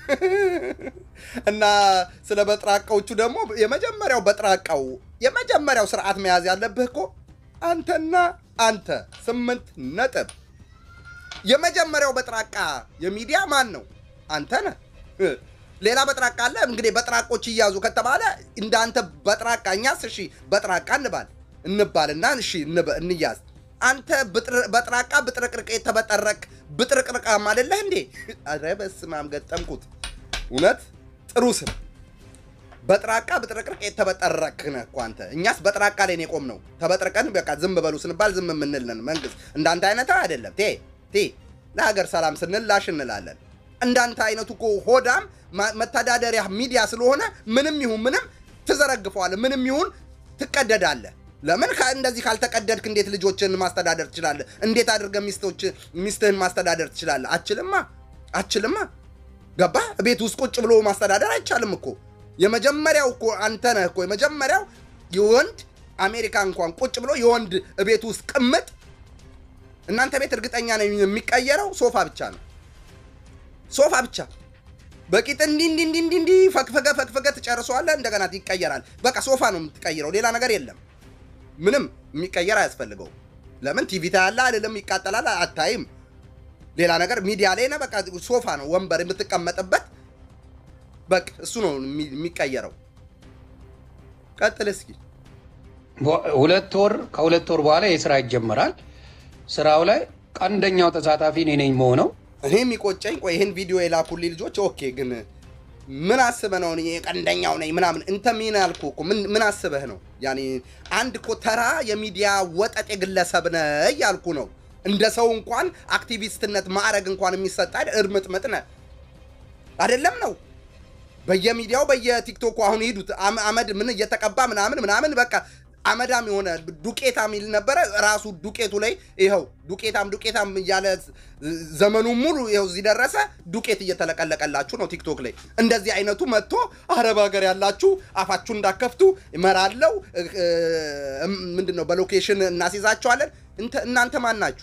እና ስለ በጥራቃዎቹ ደግሞ የመጀመሪያው በጥራቃው የመጀመሪያው ስርዓት መያዝ ያለብህ እኮ አንተና አንተ ስምንት ነጥብ የመጀመሪያው በጥራቃ የሚዲያ ማን ነው? አንተ ነህ። እ፣ ሌላ በጥራቃ አለ። እንግዲህ በጥራቆች እያዙ ከተባለ እንዳንተ በጥራቃ እኛስ እሺ በጥራቃ እንባል እንባልና እሺ እንበ- እንያዝ። አንተ ብጥር- በጥራቃ ብጥርቅርቅ የተበጠረቅ ብጥርቅርቅ በጥራቃም አይደለህ እንዴ? ኧረ በስመ አብ ገጠምኩት። እውነት ጥሩ ስም በጥራቃ ብጥርቅርቅ የተበጠረክ ነህ እኮ አንተ። እኛስ በጥራቃ ላይ ነው የቆምነው። ተበጥርቀን በቃ ዝም በሉ ስንባል ዝም የምንል ነን። መንግስት እንዳንተ አይነት አይደለም። ቴ ቴ ለሀገር ሰላም ስንል ላሽ እንላለን። እንዳንተ አይነቱ እኮ ሆዳም ማ- መተዳደሪያ ሚዲያ ስለሆነ ምንም ይሁን ምንም ትዘረግፈዋለህ። ምንም ይሁን ትቀደዳለህ። ለምን ከ- እንደዚህ ካልተቀደድክ እንዴት ልጆችን ማስተዳደር ትችላለህ? እንዴት አድርገህ ሚስቶች ሚስትህን ማስተዳደር ትችላለህ? አችልማ አችልማ ገባ ቤት ውስጥ ቁጭ ብሎ ማስተዳደር አይቻልም እኮ የመጀመሪያው እኮ አንተ ነህ እኮ የመጀመሪያው የወንድ አሜሪካ እንኳን ቁጭ ብሎ የወንድ ቤት ውስጥ ቅምጥ እናንተ ቤት እርግጠኛ ነኝ የሚቀየረው ሶፋ ብቻ ነው ሶፋ ብቻ በቂጥ እንዲ እንዲ እንዲ እንዲ እንዲ ፈግፈገ ፈግፈገ ትጨርሰዋለህ እንደገና ይቀየራል በቃ ሶፋ ነው የምትቀይረው ሌላ ነገር የለም ምንም የሚቀየር አያስፈልገው ለምን ቲቪ ታያለህ አልልም ይቃጠላል አታይም ሌላ ነገር ሚዲያ ላይ ነህ። በቃ ሶፋ ነው ወንበር የምትቀመጥበት። በቃ እሱ ነው የሚ- የሚቀየረው። ቀጥል እስኪ። በ- ሁለት ወር ከሁለት ወር በኋላ የስራ ይጀመራል። ስራው ላይ ቀንደኛው ተሳታፊ እኔ ነኝ መሆነው እኔ የሚቆጨኝ ቆይ ይህን ቪዲዮ የላኩልኝ ልጆች ኦኬ፣ ግን ምን አስበህ ነው እኔ ቀንደኛው ነኝ ምናምን እንተ ሚን ያልኩ እኮ ምን ምን አስበህ ነው? ያኔ አንድ እኮ ተራ የሚዲያ ወጠጤ ግለሰብ ነህ እያልኩ ነው። እንደ ሰው እንኳን አክቲቪስትነት ማዕረግ እንኳን የሚሰጥ አይደል? እርምጥምጥ ነህ አይደለም ነው በየሚዲያው በየቲክቶኩ አሁን ሂዱት አም- አመድ ምን እየተቀባ ምናምን ምናምን በቃ አመዳም የሆነ ዱቄታም ይል ነበረ። ራሱ ዱቄቱ ላይ ይኸው ዱቄታም ዱቄታም እያለ ዘመኑ ሙሉ ይኸው እዚህ ደረሰ። ዱቄት እየተለቀለቀላችሁ ነው ቲክቶክ ላይ። እንደዚህ አይነቱ መጥቶ አረብ ሀገር ያላችሁ አፋችሁ እንዳከፍቱ እመራለው ምንድን ነው በሎኬሽን እናስይዛቸዋለን። እንተ- እናንተ ማን ናችሁ?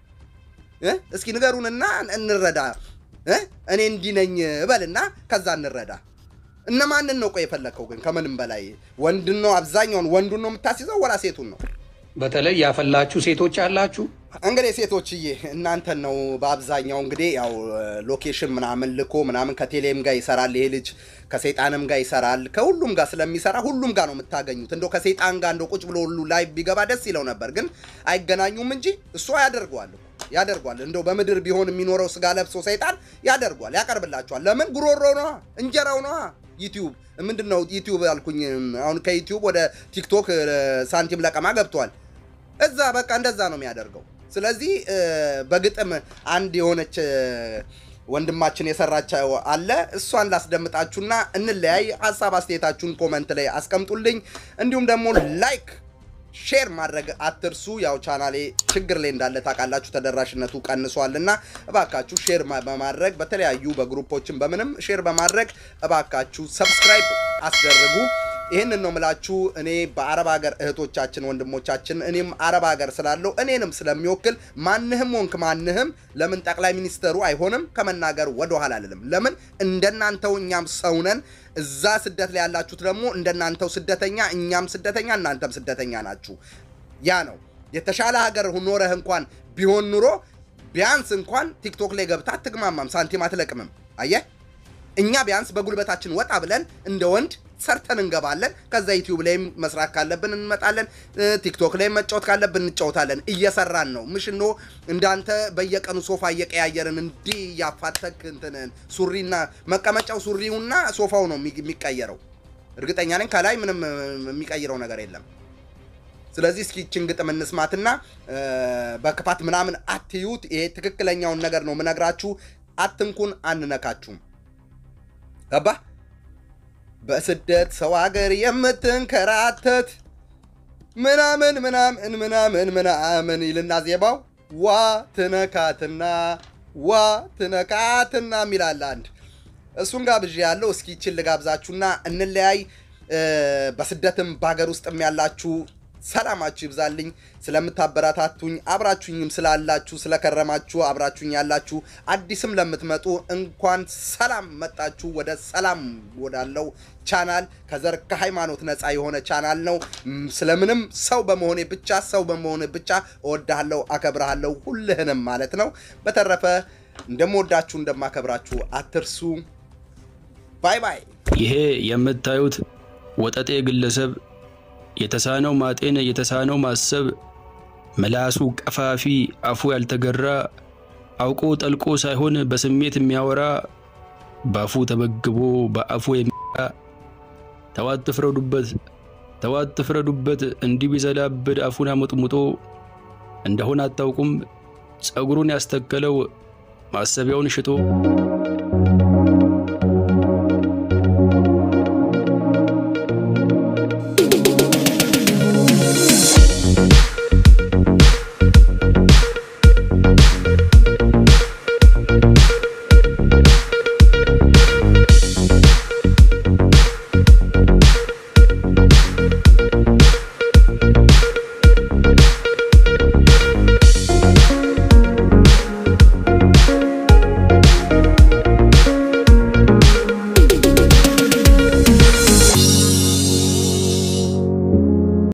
እ? እስኪ ንገሩንና እንረዳ። እ? እኔ እንዲህ ነኝ በልና ከዛ እንረዳ። እነማንን ነው ቆይ የፈለግከው ግን? ከምንም በላይ ወንድን ነው አብዛኛውን ወንዱን ነው የምታስይዘው ወላ ሴቱን ነው? በተለይ ያፈላችሁ ሴቶች አላችሁ። እንግዲህ ሴቶችዬ እናንተን ነው በአብዛኛው እንግዲህ ያው ሎኬሽን ምናምን ልኮ ምናምን ከቴሌም ጋር ይሰራል ይሄ ልጅ ከሰይጣንም ጋር ይሰራል ከሁሉም ጋር ስለሚሰራ ሁሉም ጋር ነው የምታገኙት። እንደው ከሰይጣን ጋር እንደው ቁጭ ብሎ ሁሉ ላይ ቢገባ ደስ ይለው ነበር፣ ግን አይገናኙም እንጂ እሱ ያደርገዋል እኮ ያደርጓል። እንደው በምድር ቢሆን የሚኖረው ስጋ ለብሶ ሰይጣን ያደርጓል፣ ያቀርብላቸዋል። ለምን ጉሮሮ ነዋ፣ እንጀራው ነዋ። ዩቲዩብ ምንድን ነው ዩቲዩብ አልኩኝ። አሁን ከዩቲዩብ ወደ ቲክቶክ እ፣ ሳንቲም ለቀማ ገብቷል። እዛ በቃ እንደዛ ነው የሚያደርገው። ስለዚህ እ፣ በግጥም አንድ የሆነች እ፣ ወንድማችን የሰራቸው አለ። እሷን ላስደምጣችሁና እንለያይ። ሀሳብ አስተያየታችሁን ኮመንት ላይ አስቀምጡልኝ። እንዲሁም ደግሞ ላይክ ሼር ማድረግ አትርሱ። ያው ቻናሌ ችግር ላይ እንዳለ ታውቃላችሁ፣ ተደራሽነቱ ቀንሷልና እባካችሁ ሼር ማ- በማድረግ በተለያዩ በግሩፖችን በምንም ሼር በማድረግ እባካችሁ ሰብስክራይብ አስደርጉ። ይህንን ነው ምላችሁ። እኔ በአረብ ሀገር እህቶቻችን ወንድሞቻችን፣ እኔም አረብ ሀገር ስላለው እኔንም ስለሚወክል ማንህም ወንክ ማንህም ለምን ጠቅላይ ሚኒስተሩ አይሆንም ከመናገር ወደኋላ አልልም። ለምን እንደናንተው እኛም ሰውነን እዛ ስደት ላይ ያላችሁት ደግሞ እንደናንተው ስደተኛ እኛም ስደተኛ እናንተም ስደተኛ ናችሁ። ያ ነው የተሻለ ሀገር ኖረህ እንኳን ቢሆን ኑሮ ቢያንስ እንኳን ቲክቶክ ላይ ገብታ አትግማማም፣ ሳንቲም አትለቅምም። አየህ እኛ ቢያንስ በጉልበታችን ወጣ ብለን እንደ ወንድ ሰርተን እንገባለን። ከዛ ዩቲዩብ ላይም መስራት ካለብን እንመጣለን። እ፣ ቲክቶክ ላይ መጫወት ካለብን እንጫወታለን። እየሰራን ነው። ምሽኖ እንዳንተ በየቀኑ ሶፋ እየቀያየርን እንዲህ እያፋተክ እንትንን ሱሪና መቀመጫው ሱሪውና ሶፋው ነው የሚ- የሚቀየረው። እርግጠኛ ነኝ ከላይ ምንም እ፣ የሚቀይረው ነገር የለም። ስለዚህ እስኪ ይችን ግጥም እንስማትና እ፣ በክፋት ምናምን አትዩት። ይሄ ትክክለኛውን ነገር ነው ምነግራችሁ። አትንኩን፣ አንነካችሁም። ገባ በስደት ሰው ሀገር የምትንከራተት ምናምን ምናምን ምናምን ምናምን ይልና ዜማው ዋ ትነካትና ዋ ትነካትና የሚላል አንድ እሱን ጋብዥ ያለው እስኪ ይችን ልጋብዛችሁና እንለያይ። እ፣ በስደትም በሀገር ውስጥም ያላችሁ ሰላማችሁ ይብዛልኝ። ስለምታበረታቱኝ አብራችሁኝም ስላላችሁ ስለከረማችሁ አብራችሁኝ ያላችሁ አዲስም ለምትመጡ እንኳን ሰላም መጣችሁ ወደ ሰላም ወዳለው ቻናል ከዘር ከሃይማኖት ነፃ የሆነ ቻናል ነው። ም፣ ስለምንም ሰው በመሆኔ ብቻ ሰው በመሆኔ ብቻ እወድሃለሁ፣ አከብረሃለሁ ሁልህንም ማለት ነው። በተረፈ እንደምወዳችሁ እንደማከብራችሁ አትርሱ። ባይ ባይ። ይሄ የምታዩት ወጠጤ ግለሰብ የተሳነው ማጤን የተሳነው ማሰብ ምላሱ ቀፋፊ አፉ ያልተገራ አውቆ ጠልቆ ሳይሆን በስሜት የሚያወራ በአፉ ተመግቦ በአፉ የሚያ ተዋት ትፍረዱበት፣ ተዋት ትፍረዱበት። እንዲህ ቢዘላብድ አፉን አሙጥሙጦ እንደሆነ አታውቁም። ጸጉሩን ያስተከለው ማሰቢያውን ሽጦ